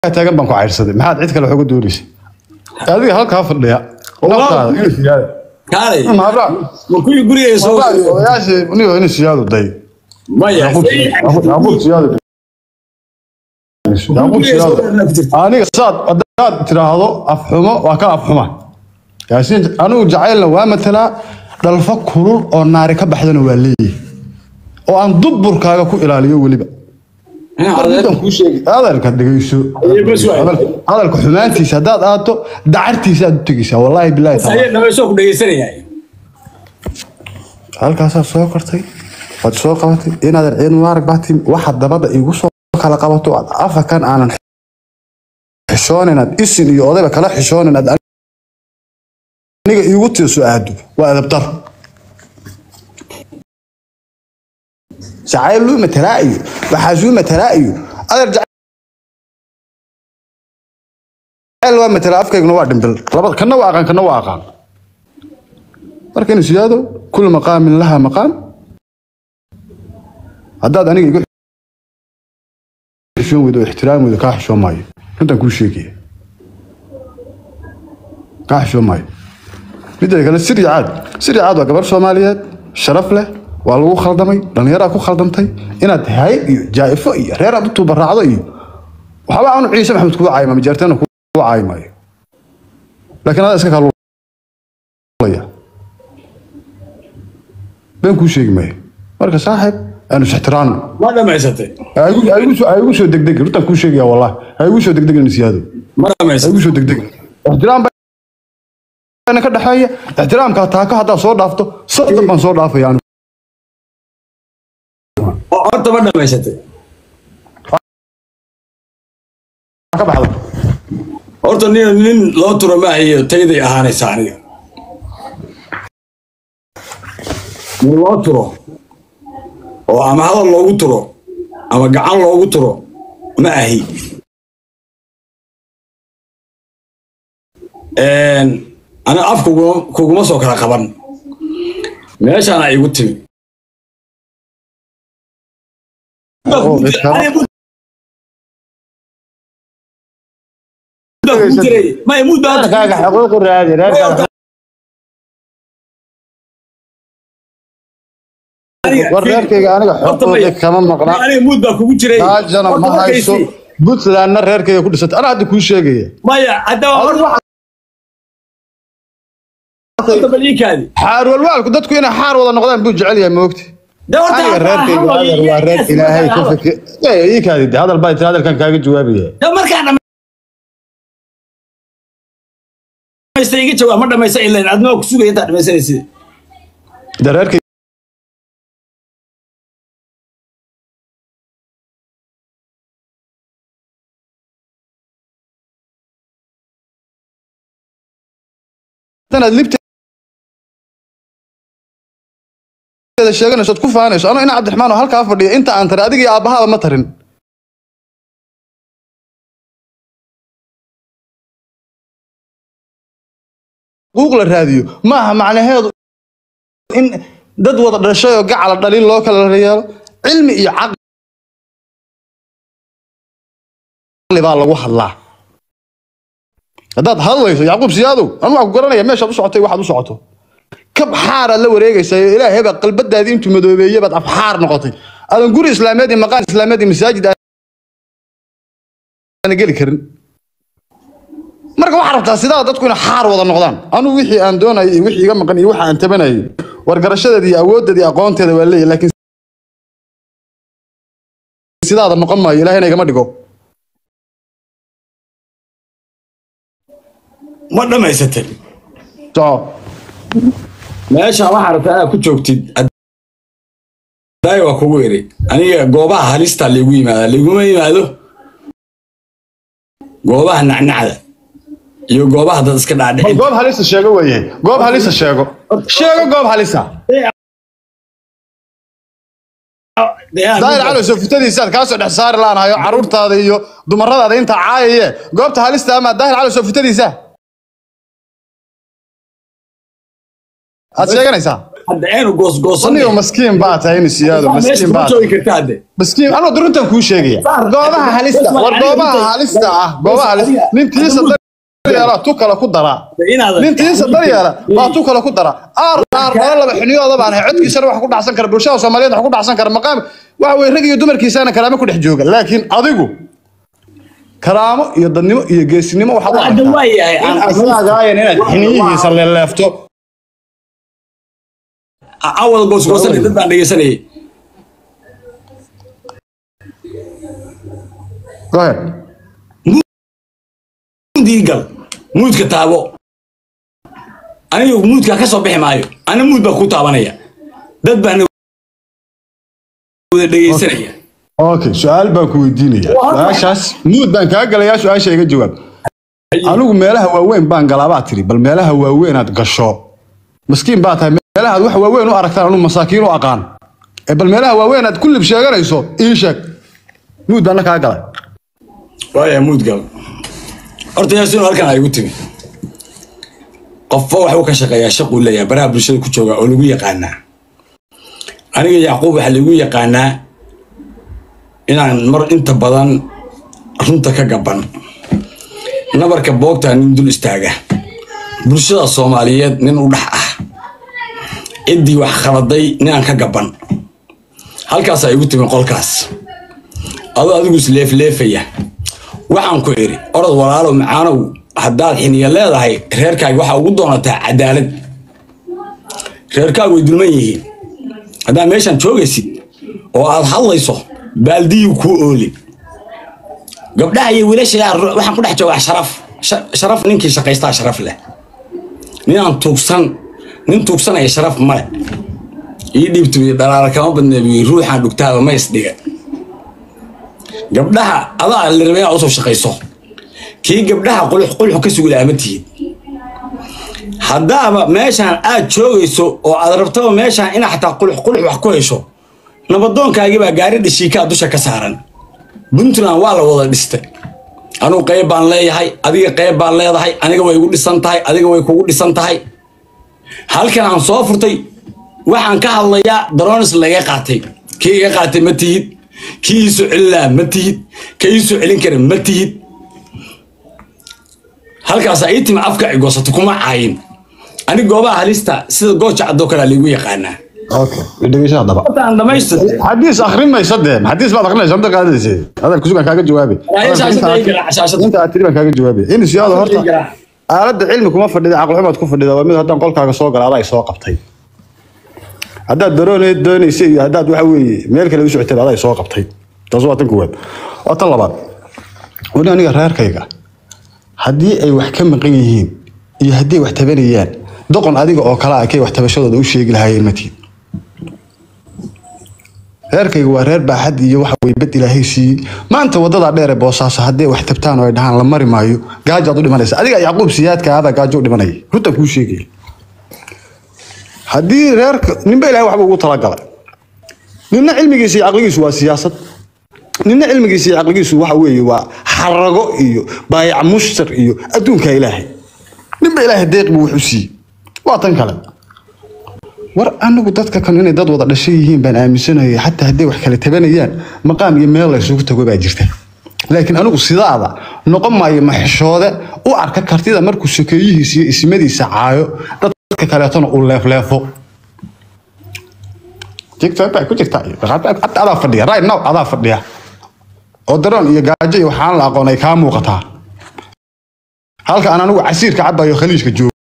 taagan baan ku cayrsaday maxaad cid kale wax uga doonaysa adiga halkaa fadhiya naftaada inuu siyaada kaalay mahabra ma kuwii guriga soo odayaashii niyo inuu siyaadu day maya yaqub siyaadu yaqub siyaadu aniga saad hadaad tiraahdo afxumo waa ka afxuma yaasiin anigu jacaylna waa matalaa dhalfo kulul oo naari ka baxdana waa leeyahay oo aan duburkaaga ku ilaaliyo weliba Midaan kuu sheegi- hadalka dhegeyso bas waay. Hadalka- hadalka xumaantiisa haddaad aato dacartiisa aad u tegeysaa wallaahi bilaahi taala ayaa dhameysoo ku dhegeysanaya halkaasaa soo kortay waad soo qabatay inaadan ciid mubaarak baatin waxa dabada igu soo kala qabato aad afakan aanan xishoonin aad isin iyo odayba kala xishoonin aad aniga iigu tiiso aado waa adabdar jacayl luu matalaa iyo waxaasuu matalaa iyo adeer jacayl waa matalaa afkayguna waa dhimbil labada kana waa aqaan kana waa aqaan marka inuu siyaado kul maqaamin laha maqaam haddaad aniga igu xishoon weydo oo ixtiraam weydo kaa xishoon maayo runtaan kuu sheegaya kaa xishoon maayo midda kale siri caad siri caad waa gabar soomaaliyeed sharaf leh waa lagu khaldamay dhallinyaraa ku khaldamtay inaad hay iyo jaa'ifo iyo reer aad u tuubaraacdo iyo waxba aanu ciise maxamed kugu caayma majeerteena kugu caayi maayo laakiin adaa iska kaalulaya been kuu sheegi maayo marka saaxib aanu is-ixtiraamno ma dhamaysatay ha igu- ha igu soo- ha igu soo degdegin runtaan kuu sheegaya wallahi ha igu soo degdegin siyaado ma ha dhamaysatay igu soo degdegin ixtiraam baana ka dhexeeya ixtiraamka taako haddaad soo dhaafto soddon baan soo dhaafaya anigu oo horta ma dhamaysatay ka baxda horta nin nin loo turo maahayo tayday ahaanaysa aniga nin loo turo oo ama hadal loogu turo ama gacan loogu turo ma ahi aniga af kuguma kuguma soo kala qaban meeshaana igu timi Oo, iskala- maya mud baa reerkaaga xuquuq u raadi reerkaaga war reerkayga aniga xuquuqi kama maqna aniga mud baa kugu jiray taajana Horta ma markaysi- hayso puntlandna reerkayga ku dhisatay anaa hadda kuu sheegaya maya haddaba horta horta bal ii kaadi xaar walwaalku dadku inay xaar wada noqdaan buu jecel yahay moogti De horta aniga hadda reerkayga hadal hadal waa reer iyo- ilaahay ka fikir Ee, ii kaadi de, hadal baa tiri hadalkan kaaga jawaabaya De markaa dhamaysta iga jawaab ma dhamaysta ilayn adma ku sugaya intaa dhamaysanaysid de reerkayga inaad libteeda sheeganayso ood ku faanayso anoo ina cabdiraxmaan oo halkaa fadhiya inta aan tarin adiga iyo aabbahaaba ma tarin xuquuq la raadiyo maaha macnaheedu in dad wada dhashay oo gacala dhalin loo kala yeelo cilmi iyo caqli baa lagu hadlaa haddaad hadlayso yacquub siyaadow anu waa ku garanaya meeshaad u socotay waxaad u socoto kab xaaraad la wareegaysaa oo ilaahay baa qalbadaadii intuu madoobeeyey baad afxaar noqotay aadan guri islaameed iyo maqaan islaameed iyo masaajid aan geli karin marka waxaa rabtaa sidaa dadku inay xaar wada noqdaan anugu wixii aan doonayay iyo wixii iga maqan iyo waxa aan tabanayay wargarashadeeda iyo awooddeeda iyo aqoonteeda waa leeyahay laakiin sidaada noqon maayo ilaahayna igama dhigo ma dhamaysatay soco meesha waxaa rabtaa inaad ku joogtid daay waa kugu iri aniga goobaha halista laygu yimaada layguma yimaado goobaha nacnacda iyo goobaha dad iska bal dhaadhicin goob halisa sheego weeye goob halisa sheego sheego goob halisa daahir cali soofitadiisaad kaa soo dhex saari laanahayo caruurtaada iyo dumaradaada intaa caayaye goobta halista ama daahir cali soofitadiisa aad sheeganaysaa hadda aynu goosgoosanay anigo maskiin baa tahay in siyaado meesha maskiin kuma baa joogi karta hadde maskiin anoo duruntan kuu sheegaya goobaha halista war goobaha halista ah goobaha halista nintiisa daryeela tu kale ku daraa inaadan nintiisa daryeela baa tu kale ku dara aar aar dhalo laba xiniyooda baan ahay codkiisana wax ku dhacsan kara bulshada soomaaliyeed wax ku dhacsan kara maqaam waxa weye rag iyo dumarkiisana karaamo ku dhex jooga laakiin adigu karaamo iyo dadnimo iyo geesinimo waxaad u hadda aragtaa waa yahay in aan asagaayeen inaad xiniyihiisa leeleefto awal goosgoosanay dad baan dhegeysanayay go ahead diigal muudka taabo aniga muudka ka soo bixi maayo ana muud baa ku taabanaya dad baan wada dhegeysanaya okay su-aal baan ku weydiinaya su-aashaas muud baan kaa galayaa su-aasha iga jawaab anigu meelaha waaweyn baan galaabaa tiri bal meelaha waaweynaad gasho maskiin baa tahay meelahaad wax waaweyn u aragtaan anu masaakiin u aqaan ee bal meelaha waaweynaad ku lib sheeganayso ii sheeg muud baana kaa galay waaya muud gal horta yaasinu halkan ay igu timi qofba waxuu ka shaqeeyaa shaquu leeyahay baraha bulshada ku jooga oo lagu yaqaanaa aniga yacquub waxaa lagu yaqaanaa inaan mar inta badan runta ka gaban nabarka boogta nin dul istaaga bulshada soomaaliyeed nin u dhex ah ciddii wax khaladay ninaan ka gaban halkaasaa igu timi qolkaas adoo adigu isleefleefaya waxaan ku idhi orod walaalow macaanow haddaad xiniya leedahay reerkaaga waxaa ugu doonataa cadaalad reerkaagu way dulman yihiin haddaad meeshaan joogaysid oo aad hadlayso baaldiyuu kuu ooli gabdhaha iyo wiilasha waxaan ku dhex joogaa sharaf Sha- sharaf ninkii shaqaystaa sharaf leh ninaan tuugsan nin tuugsanaya sharaf male ii dhiibtu dhalaala kama badneebiyo ruuxaan dhugtaaba ma isdhiga gabdhaha adaa la rabay inaad usoo shaqayso kii gabdhaha qulux qulux ka sugi lahaa ma tihid haddaaba meeshaan aad joogayso oo aad rabtaba meeshaan inaad xataa qulux qulux wax ku hesho nabadoonkaagii baa gaari dhashiikaa dusha ka saaran puntland waa la wada dhistay anugu qayb baan leeyahay adiga qayb baan leedahay aniga way igu dhisan tahay adiga way kugu dhisan tahay halkan aan soo furtay waxaan ka hadlayaa daroonis laga qaatay kii iga qaatay ma tihid kii iisoo celinaa ma tihid ka iisoo celin kara ma tihid halkaas ii timi afka igoosato kuma caayin ani goobaha halista sida gooja cadoo kalea liigu yaqaanaa okay dhegeyso haddaba horta aan dhamaystirtay xadiis akhrimaysa dee xadiis baad akhrinaysa hadda qaadaysa hadalka sugan kaaga jawaabe Yaa shaashada ii garaac, shaashada. inta aad tiri baan kaaga jawaabe in siyaado horta ii garaac. aaladda cilmi kuma fadhida caqli xumaad ku fadhida waa mid haddaan qolkaaga soo gala adaa i soo qabtay haddaad darooneed doonaysa iyo haddaad waxa weeye meel kale u socotay adaa i soo qabtay taas waa tan koowaad waa tan labaad weli aniga reerkayga haddii ay wax ka maqan yihiin iyo haddii ay wax tabanayaan doqon adiga oo kale ah kay wax tabashadooda u sheegi lahaayeen matiid reerkayga waa reer baaxad iyo waxa weye bed ilaahay siiyey maanta wadadaa dheer ee boosaaso haddii ay wax tabtaan oo ay dhahaan la mari maayo gaajaad u dhimanaysa adiga yacquub siyaadka adaa gaajo u dhimanaya runtaan kuu sheegaya haddii reerka ninba ilahay waxba ugu talagalay ninna cilmigiisa iyo caqligiisu waa siyaasad ninna cilmigiisa iyo caqligiisu waxa weeye waa xarago iyo baayac mushtar iyo adduunka ilaahay ninba ilaahay deeq buu wuxu siiyey waa tan kale war anigu dadka kan inay dad wada dhashay yihiin baan aaminsanaya xataa hadday wax kala tabanayaan maqaam iyo meel laysugu tago baa jirta laakiin anigu sidaada noqon maayo maxishoode u arka kartida markuu sokeeyihiisa iyo ismadiisa caayo dadka kaleetona uu leefleefo tiktok baa ku jirta hadda adaa fadhiya right now adaa fadhiya oo daroon iyo gaajo iyo waxaan la aqoon ay kaa muuqataa halka aan anigu casiirka cabayo khaliijka joogo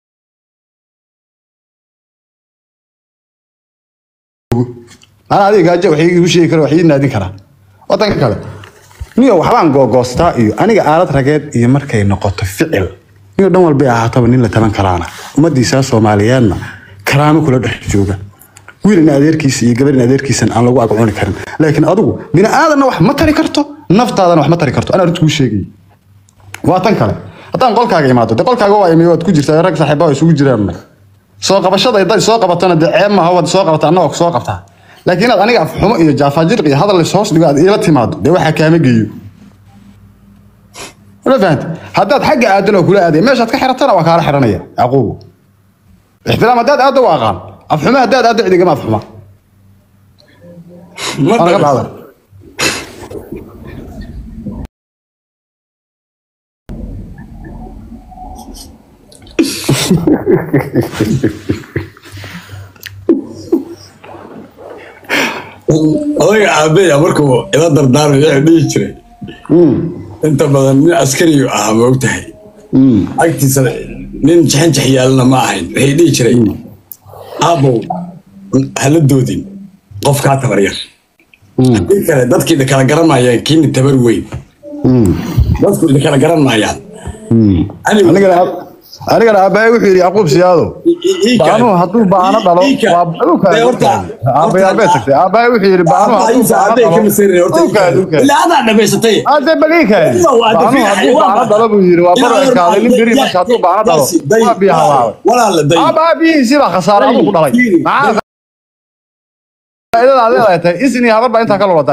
ana adiga gaajo wax iigu sheegi kara wax ii naadin karaa wadanka kale niyo waxbaan googoostaa iyo aniga aalad rageed iyo markay noqoto ficil niyo dhan walbay ahaataba nin la taban karaana ummadiisa soomaaliyeedna karaamo kula dhex jooga wiil in adeerkiisa iyo gabar in adeerkiisan aan lagu agcuni karin laakiin adigu bini aadanna wax ma tari karto naftaadana wax ma tari karto anaa runta kuu sheegay waa tan kale haddaan qolkaaga imaado de qolkaaga waa imi waad ku jirtaa rag saaxiiba waa isugu jiraan soo qabashada hadday soo qabatana dee ceeb maaha waad soo qabata annagoo soo qabtaa laakiin inaad aniga afxumo iyo jaafajirq iyo hadal is hoos dhigo aad iila timaado dee waxaa kaama geeyo ma fahanta haddaad xagga aadan oo kula aadaya meeshaad ka xiratana waa kaala xiranaya yacquubu ixtiraam haddaad aadda waa aqaan afxume haddaad aadda cidigama afxuma ma waa naga dhamaysa dhacda odayga aabeya markuu ila dardaarmay wuxuu dhihi jiray inta badan nin askariyu ahaa ma ogtahay agtiisa nin jaxanjax yaalana ma ahayn waxay dhihi jiray aabow hala doodin qof kaa tabar yar haddii kale dadkii idin kala garan maayaan kiini tabar weyn dadku idin kala garan maayaan Anigu- anigana anigana aabbahay wuxuu yidhi yaquub siyaado baanuhu hadduu baano dhalo waa Dee horta- aabbayaal bay tagtay aabbahay wuxuu yidhi baanuhu hadduu baano dhalo ukaad ukaad ilaa adaa dhamaysatay hadda baliikaadi baanuhu hadduu baano dhalo buu yidhi waa bar ekaaday nin beri marka hadduu baano dhalo waa biyo hawaaway walaala day aabbaha biyihiisii baa khasaare aduu ku dhalay maxaa faa'iidada aad leedahay tahay isin iyo habar baa intaa ka lulataa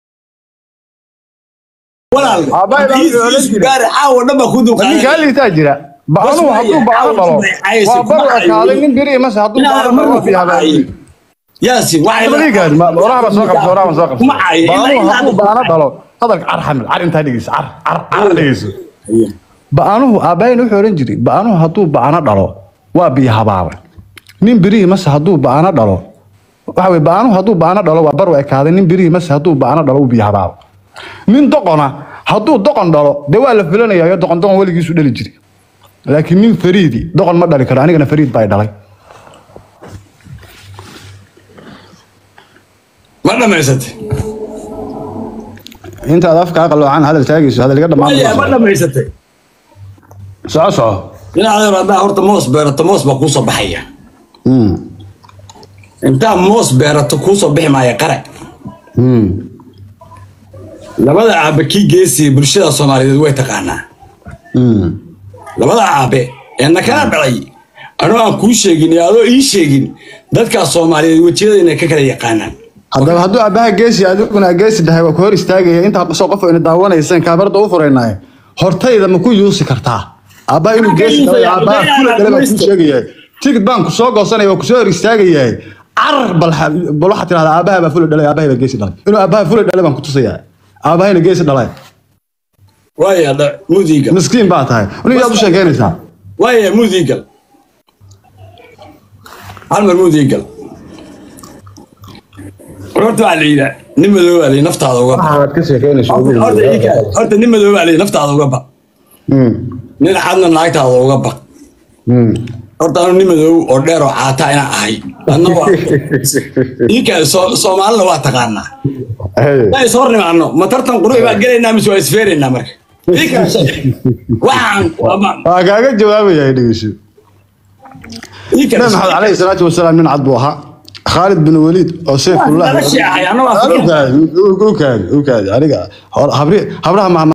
walaal Aabbahay baa wuxuu odhan jiray- gaari caawa dhan baa ku ninkaa dulqaaday liitaa jira baanuhu hadduu baano dhalo waa bar ekaaday nin beri mase hadduu baano dhalo waa biyo hawaaway yaasin waxay baliikaadi ma oraha soo qabso oraha soo qabso Kuma caayo, ilaa baanuhu ilaa hadduu hadda- baano dhalo hadalka car xamil car intaa dhegeyso car car car dhegeyso ba'anuhu aabbahayn wuxuu odhan jiray ba'anuhu hadduu ba'ano dhalo waa biyo habaaba nin birihii mase hadduu ba'ano dhalo waxa weye ba'anuhu hadduu ba'ano dhalo waa bar u ekaaday nin birihii mase hadduu ba'ano dhalo uu biyo habaaba nin doqona hadduu doqon dhalo dee waa la filanayaa doqon doqon weligiisu dhali jiray laakiin nin fariidi doqon ma dhali karo anigana fariid baa i dhalay ma dhamaysatay intaad afka qaloocan hadal taagayso hadal iga Maya, ma dhammaan dhamaysatay soco soco inaad haddaa horta moos beerato moos baa kuusoo baxaya intaa moos beerato kuusoo bixi maaya qare labada aabe kii geesiya bulshada soomaaliyeed way taqaanaa labada aabe ee nakala dhalay anoo aan kuu sheegin iyo adoo ii sheegin dadkaas soomaaliyeed wejiyada inay ka kala yaqaanaan haddaba hadduu aabbaha geesi adiguna geesi dhahay waa ku hor istaagaya intaa soo qof ina daawanayseen kaabarda u furaynaaye hortayda ma ku yuusi kartaa aabbaha inuu geesi dhahay aabbaha kula dhale baa kuu sheegayahay tigid baan ku soo goosanaya waa kusoo hor istaagayahay carar bal bal waxaad tidhahdaa aabbaha baa fula dhalay aabbahay baa geesi dhalay inuu aabbaha fula dhalay baan ku tusayaa aabbahayna geesi dhalay waaya dha- mudiigal miskiin baa tahay nin yaad u sheekeynaysaa waaya mudiigal hal mar mudiigal horta waxaa la yidhaa nin madoow baa la yidhi naftaada uga ba waxaad ka sheekeynaysa horta ii- horta nin madoow baa la yidhi naftaada uga ba nin cadna naagtaada uga baq horta anu nin madoow oo dheer oo caata inaan ahay adna waa iinka soomaalina waa taqaanaa ma is hor nimaano ma tartan qurux baa gelaynaa mise waa isfeeraynaa marka iinka waxaan ama- waa kaaga jawaabaya dhegeyso iinka nabi maxamed calayhi salaatu wasalaam nin cad buu ahaa khaalid bin waliid oo seefullah Waa noloshii ahay, anna waa ukaadi ukaadi ukaadi aniga habraha